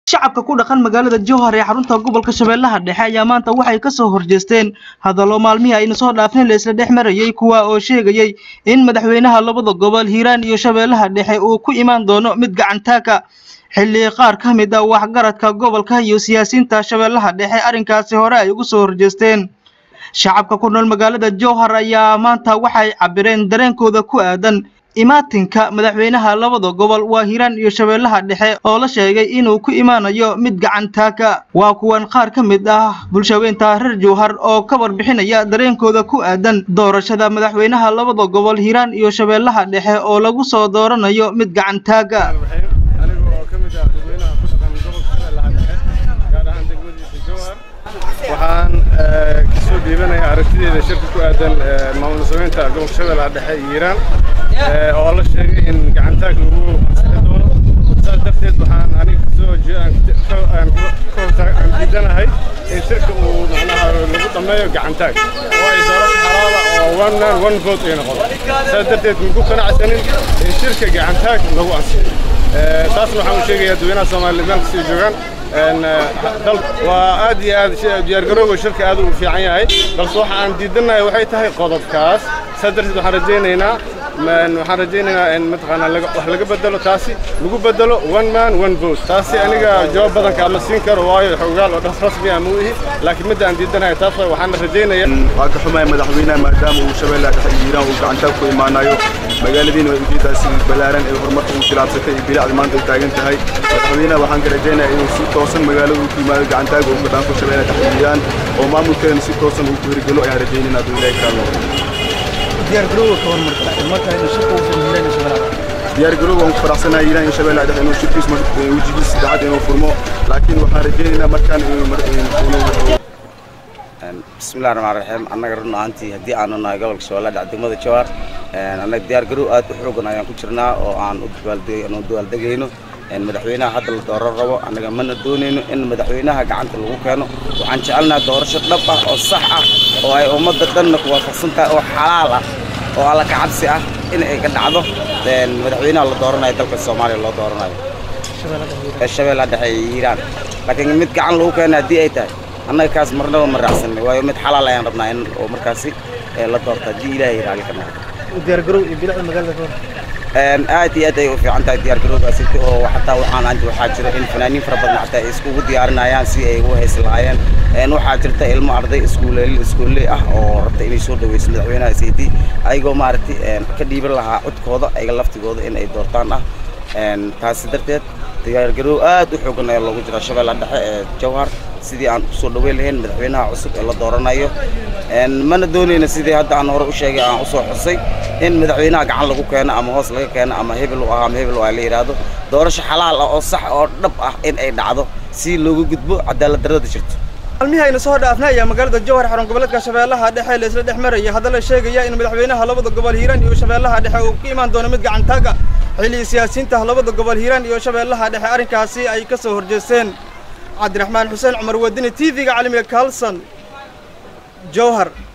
shacabka ku dhaqan magaalada jowhar ee xarunta gobolka shabeellaha dhexe ayaa maanta waxay ka soo horjeesteen hadallo maalmihii ayna soo dhaafin la isla dhex marayay kuwa oo sheegayay in madaxweynaha labada gobol hiiraan iyo shabeellaha dhexe uu ku imaan doono mid gacantaaka xilli qaar ka mid a waxgaradka gobolka iyo siyaasiyiinta shabeellaha dhexe arrinkaasi hore ay ugu soo horjeesteen shacabka ku nool magaalada jowhar ayaa maanta waxay cabireen dareenkooda ku aadan imaatinka madaxweynaha labada gobol waa hiiraan iyo shabeellaha dhexe oo la sheegay inuu ku imaanayo mid gacantaaka waa kuwan qaar ka mid ah bulshaweynta reer jowhar oo ka warbixinaya dareenkooda ku aadan doorashada madaxweynaha labada gobol hiiraan iyo shabeellaha dhexe oo lagu soo dooranayo mid gacantaaga waxaan kasoo dhiibanayaa aragtideeda shirka ku aadan maamul sameynta gobolka shabeellaha dhexe iyo hiiraan oo la sheegay in gacantaag lagu ansixi doono saas darteed waxaan aniga kasoo aan diidanahay in shirka uu macnaha lagu dhammeeyo gacantaag oo ay doorasho xalaala oo one man one vote ay noqoto saas darteed maku qanacsanin in shirka gacantaag lagu ansixiyo taasna waxaan u sheegayaa dadweynaha soomaaliya meel kastay joogaan waa aad iyo aad diyaargarowga shirka aad u fiican yahay balse waxa aan diidanahay waxay tahay qodobkaas saa darteed waxaan rajaynaynaa waxaan rajaynaynaa in mataqaanaa wax laga bedelo taasi lagu bedelo one man one vote taasi aniga jawaab badanka ama siin karo waayo xogaal oo dhas rasmi ah ma u ihi laakiin midda aan diidanahay taas waay waxaan rajaynaya waa ka xumahay madaxweynaha maadaama uu shabeellaha dhexe iyo hiiraan uu gacantaag ku imaanayo magaaladiina way ujeedaasi ballaaran ee horumarka uu tilaabsatay iyo bilicda maanta ay taagan tahay madaxweynaha waxaan ka rajaynayaa inuu si toosan magaalada uu ku yimaado gacantaaga uu ka dhaanko shabeellaha dhexe iyo hiiraan oo maamulkeedana si toosan uu ku hirgelo ayaan rajaynayna hadduu ilaahi kaalo diyaargarowga waan ku faraxsanahay hiiraan iyo shabeellaha dhexe inuu shirkiis wejigiis saddexaad inuu furmo laakiin waxaan rajaynaynaa markaan bismillahi raxmaan raxiim annaga run ahaantii haddii aanu nahay gobolka shabeellaha dhexe degmada jawaar annaga diyaargarow aad u xoogan ayaan ku jirnaa oo aan u dabaaldegayno madaxweynaha hadda la dooran rabo annaga mana doonayno in madaxweynaha gacanta lagu keeno waxaan jecelnaha doorasho dhab ah oo sax ah oo ay ummadda dhanna ku waafaqsan tahay oo xalaal ah oo alla ka cabsi ah in ay ka dhacdo madaxweynaha la dooranayo dalka soomaaliya loo dooranayo ee shabeellaha dhexe iyo hiiraan laakiin mid gacan lagu keena haddii ay tahay annaga kaas marnaba ma raacsanay waayo mid xalaal ayaan rabnaa in oo markaasi la doorto haddii ilaahay raali ka noqdo diyaargarow iyo bilicda magaalada aad iyo aad ay u fiican tahay diyaargarowgaasi oo xataa waxaan waxaa jira in fanaaniin fara badan xataa ay iskugu diyaarinayaan si ay ugu haysi lahaayeen waxaa jirta ilmo arday iskuuley iskuulley ah oo rabta inay soo dhaweyso madaxweynaha saydi ayagoo maaragtay ka dhiiban lahaa codkooda ayaga laftigooda in ay doortaan ah taasi darteed diyaargarow aad u xoogan ayaa loogu jira shabeellaha dhexe ee jawhar sidii aan kusoo dhaweyn lahayn madaxweynaha cusub ee la dooranayo mana doonayna sidii hadda aan hore u sheegay aan usoo xusay in madaxweynaha gacan lagu keeno ama hoos laga keeno ama hebel u ah ama hebel u ah la yidhaahdo doorasho xalaal ah oo sax oo dhab ah in ay dhacdo si looga gudbo cadaalad darrada jirto maalmihii ayna soo dhaafnay ayaa magaalada jowhar xarun goboleedka shabeellaha dhexe la isla dhex marayay haddana sheegaya in madaxweynaha labada gobol hiiraan iyo shabeellaha dhexe uu ku imaan doono mid gacantaaga xilli siyaasiyiinta labada gobol hiiraan iyo shabeellaha dhexe arrinkaasi ay ka soo horjeesteen cabdiraxmaan xuseen cumar wadini t v-ga caalamiga kalson jowhar